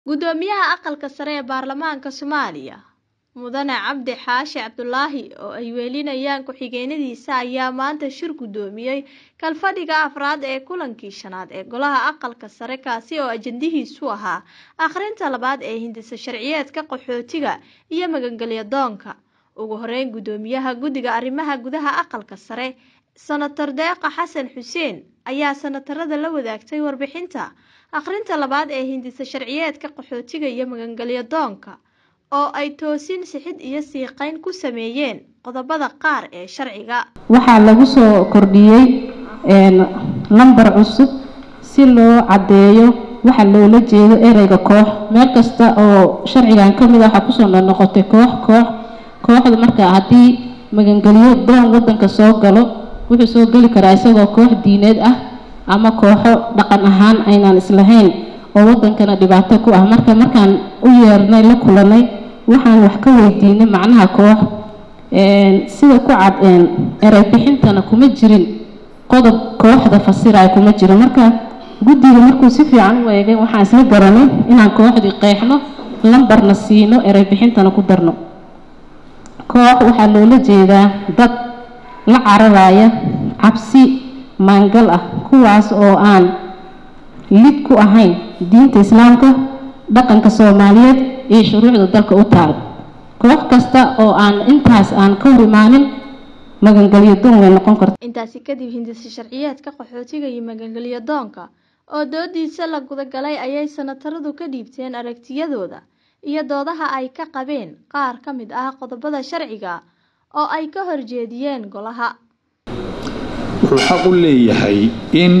Guddoomiyaha Aqalka Sare ee Baarlamaanka Soomaaliya Mudane Cabdi Xaashi Cabdulaahi oo ay welinayaan ku-xigeenadiisa ayaa maanta shir gudoomiyay kalfadhiga afraad ee kulankii shanaad ee Golaha Aqalka Sare kaasi oo ajandihiisu ahaa akhrinta labaad ee hindisa sharciyeedka qaxootiga iyo magangalyo doonka. Ugu horeyn Guddoomiyaha Guddiga Arrimaha Gudaha Aqalka Sare Senator Deeqa Xasan Xuseen ayaa senatarada la wadaagtay warbixinta akhrinta labaad ee hindisa sharciyeedka qaxootiga iyo magangalyo doonka oo ay toosin sixid iyo siiqeyn ku sameeyeen qodobada qaar ee sharciga. waxaa lagu soo kordhiyey lambar cusub si loo caddeeyo waxa loola jeedo ereyga koox meel kasta oo sharcigan ka mid ah waxaa kusoo noqnoqotay koox koox kooxda marka haddii magangelyo doon wadanka soo galo wuxuu soo geli karaa isagoo koox diineed ah ama kooxo dhaqan ahaan aynaan islahayn oo wadankana dhibaato ku ah marka markaan u yeernay la kulanay waxaan wax ka weydiinay macnaha koox sida ku cad erey bixintana kuma jirin qodob kooxda fasiraya kuma jiro marka guddiga markuu si fiican u eegay waxaan isla garanay inaan kooxdii qeexno lambarna siino erey bixintana ku darno koox waxaa loola jeedaa dad la cararaya cabsi maangal ah kuwaas oo aan lid ku ahayn diinta islaamka dhaqanka soomaaliyeed iyo shuruucda dalka u taal koox kasta oo aan intaas aan ka hor imaanin magangelyo doon way noqon karta Intaasi kadib hindisa sharciyeedka qaxootiga iyo magangalyo doonka oo doodiisa la gudagalay ayay senataradu ka dhiibteen aragtiyadooda iyo doodaha ay ka qabeen qaar ka mid ah qodobada sharciga oo ay ka horjeediyeen golaha. wuxuu xaq u leeyahay in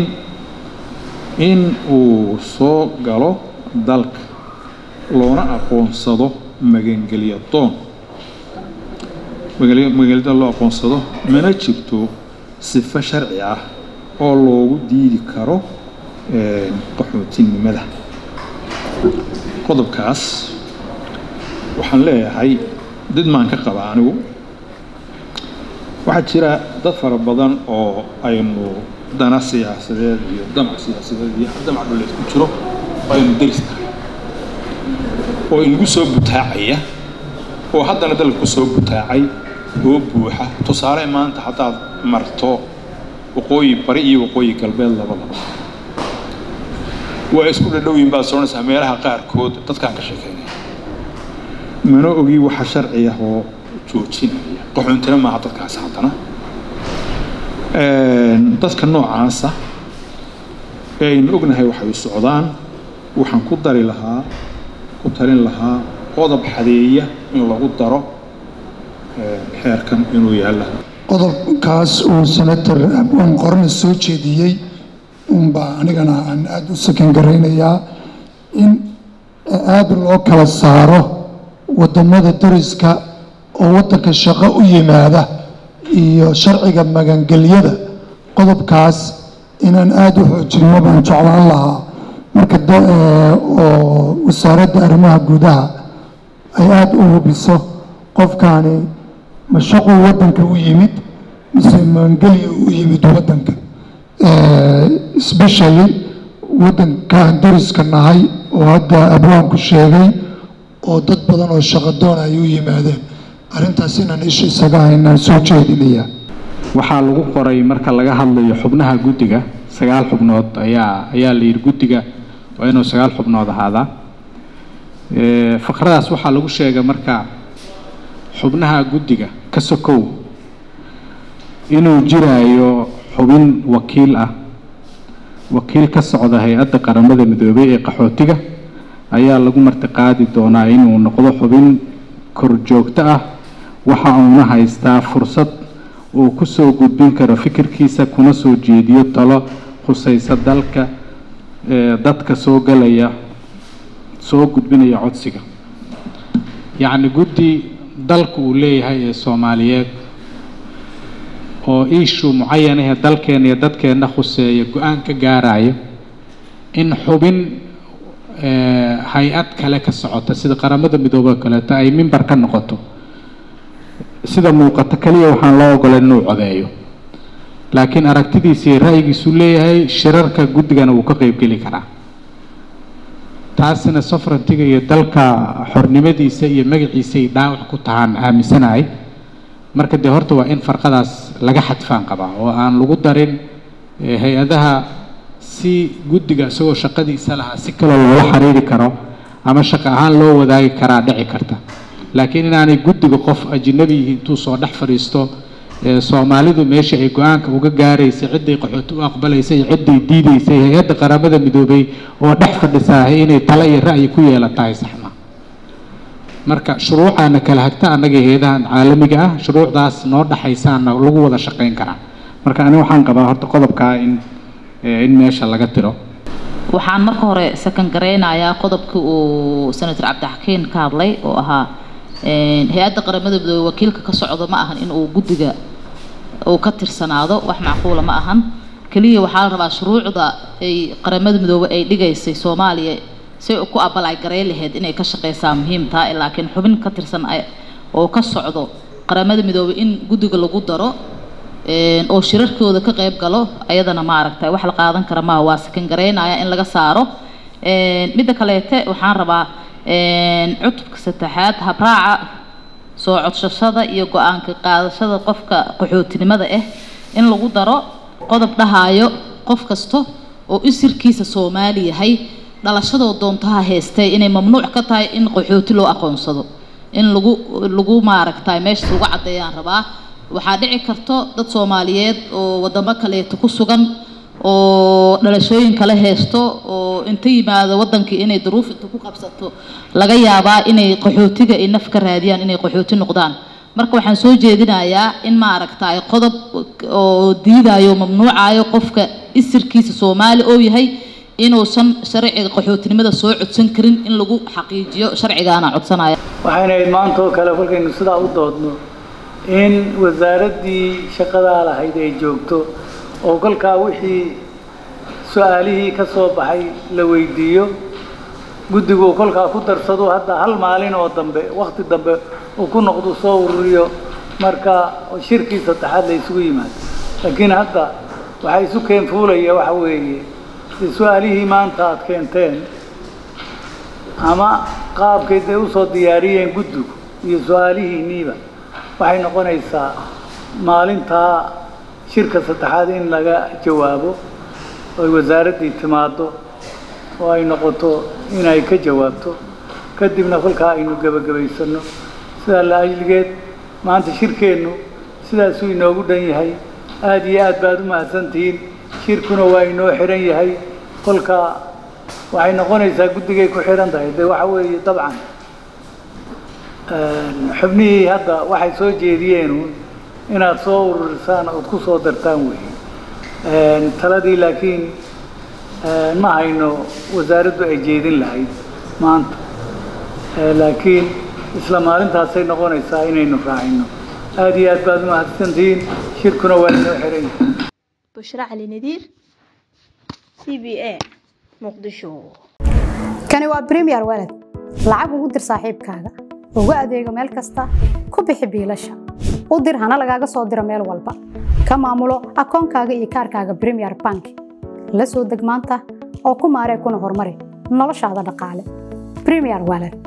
in uu soo galo dalka loona aqoonsado magangelyo doon magangelyo doon loo aqoonsado mana jirto sifo sharci ah oo loogu diidi karo qaxootinimada qodobkaas waxaan leeyahay did maan ka qaba anigu waxaa jira dad fara badan oo aynu dana siyaasadeed iyo damac siyaasadeed iyo damac dhuleed ku jiro oo aynu deris tahay oo inagu soo butaacaya oo haddana dalka ku soo butaacay oo buuxa tusaale maanta haddaad marto waqooyi bari iyo waqooyi galbeed labadaba waa isku dhadhowyin baad soconaysaa meelaha qaarkood dadkaan ka sheekeynaya mana ogi waxa sharci ah oo joojinaya qaxoontina maaha dadkaasi haddana dadka noocaasa ee aynu ognahay waxay u socdaan waxaan ku dari lahaa ku talin lahaa qodob xadeeya in lagu daro xeerkan inuu yaalla qodobkaas uu senator abwaan qorana soo jeediyey unbaa anigana aan aada u sakan garaynayaa in aada loo kala saaro wadamada dariska oo wadanka shaqo u yimaada iyo sharciga magangelyada qodobkaas inaan aada u xoojinno baan jeclaan lahaa marka oo wasaaradda arrimaha gudaha ay aada u hubiso qofkaani ma shaquu wadanka u yimid mise magangelya u yimid wadanka especially wadankaan dariska nahay oo hadda abwaanku sheegay oo dad badan oo shaqo doon ay u yimaadeen arrintaas inaan isha isaga haynaan soo jeedinaya waxaa lagu qoray marka laga hadlayo xubnaha guddiga sagaal xubnood ayaa ayaa la yidhi guddiga waa inuu sagaal xubnood ahaadaa faqradaas waxaa lagu sheegay marka xubnaha guddiga ka sokow inuu jiraayo xubin wakiil ah wakiil ka socda hay-adda qaramada midoobay ee qaxootiga ayaa lagu martiqaadi doonaa inuu noqdo xubin korjoogto ah waxa uuna haystaa fursad uu ku soo gudbin karo fikirkiisa kuna soo jeediyo talo khusaysa dalka dadka soo galaya soo gudbinaya codsiga yacni guddi dalka uu leeyahay ee soomaaliyeed oo iishu mucayanahee dalkeena iyo dadkeenna khuseeya go-aan ka gaarayo in xubin hay-ad kale ka socota sida qaramada midoobey kaleeto ay mimbar ka noqoto sida muuqato kaliya waxaan loo ogolay inuu codeeyo laakiin aragtidiisa iyo ra'yigiisuu leeyahay shirarka guddigana wuu ka qeybgeli karaa taasina sovereigntiga iyo dalka xornimadiisa iyo magaciisay dhaawac ku tahaan aaminsanahay marka dee horta waa in farqadaas laga xadfaan qabaa oo aan lagu darin hay-adaha si guddiga isagoo shaqadiisa lahaa si kaloo loola xiriiri karo ama shaqo ahaan loo wadaagi karaa dhici karta laakiin inaanay guddiga qof ajnabi yihiin intuu soo dhex fadhiisto soomaalidu meesha ay go-aanka uga gaaraysay cidday qaxooti u aqbalaysay iyo cidday diidaysay hay-adda qaramada midoobay oo dhex fadhisaahay inay talo iyo ra'yi ku yeelatahay saxma marka shuruucaana kala hagta annaga hay-adahan caalamiga ah shuruucdaas noo dhexaysaana lagu wada shaqayn karaa marka ani waxaan qabaa horta qodobkaa in in meesha laga tiro waxaan marka hore sakan garaynayaa qodobkii uu senator cabdixakiin ka hadlay oo ahaa hay-adda qaramada midoobey wakiilka ka socdo ma ahan in uu guddiga uu ka tirsanaado wax macquula ma ahan keliya waxaa la rabaa shuruucda ay qaramada midoobey ay dhigaysay soomaaliya si ku abalay garay lahayd inay ka shaqeysaa muhiim taha laakiin xubin ka tirsan oo ka socdo qaramada midoobey in guddiga lagu daro oo shirarkooda ka qayb galo ayadana maaragtay wax la qaadan kara maaha waa sakan garaynaya in laga saaro midda kaleete waxaan rabaa cutubka saddexaad habraaca soo codsashada iyo go-aanka qaadashada qofka qaxootinimada ah in lagu daro qodob dhahaayo qof kasta oo isirkiisa soomaali yahay dhalashadoo doontaha haystay inay mamnuuc ka tahay in qaxooti loo aqoonsado in lagu lagu maaragtay meeshaas uga caddeeyaan rabaa waxaa dhici karto dad soomaaliyeed oo wadamo kaleeto ku sugan oo dhalashooyin kale haysto oo inta yimaado wadankii inay duruuf inta ku qabsato laga yaabaa inay qaxootiga ay naf ka raadiyaan inay qaxooti noqdaan marka waxaan soo jeedinayaa in maaragtay qodob oo diidayo mamnuucayo qofka isirkiisa soomaali oo yahay inuusan sharciga qaxootinimada soo codsan karin in lagu xaqiijiyo sharcigaana codsanaya waxayna ahayd maanta oo kale kolkaynu sidaa u doodno in wasaaraddii shaqadaa lahayd ay joogto oo kolkaa wixii su-aalihii ka soo baxay la weydiiyo guddigu kolkaa ku darsado hadda hal maalin oo dambe wakti dambe uu ku noqdo soo ururiyo marka shirkii saddexaad la isugu yimaado laakiin hadda waxaa isu keen fuulaya waxa weeye su-aalihii maanta aad keenteen ama qaabkay day usoo diyaariyeen guddigu iyo su-aalihiinniiba waxay noqonaysaa maalintaa shirka saddexaad in laga jawaabo oy wasaaraddii timaaddo oo ay noqoto inay ka jawaabto kadibna kolkaa aynu gebagabaysanno sidaa la ajligeed maanta shirkeennu sidaasuu inoogu dhan yahay aada iyo aad baad u mahadsantihiin shirkuna waa inoo xihan yahay kolkaa waxay noqonaysaa guddigay ku xihan tahay de waxa weeye dabcan xubnihii hadda waxay soo jeediyeen inaad soo ururisaan ood ku soo dartaan weeye taladii laakiin ma hayno wasaaraddu ay jeedin lahayd maanta laakiin isla maalintaasay noqonaysaa inaynu raacino aada iyo aad baad u mahadsantihiin shirkuna waa inoo xiran yahay bushra cali nadiir c b a muqdisho kani waa premier walad lacag ugu dir saaxiibkaaga ugu adeego meel kasta ku bixi biilasha u dir hana lagaaga soo diro meel walba ka maamulo akoonkaaga iyo kaarkaaga premier bank la soo deg maanta oo ku maaree kuna horumari noloshaada dhaqaale premier walad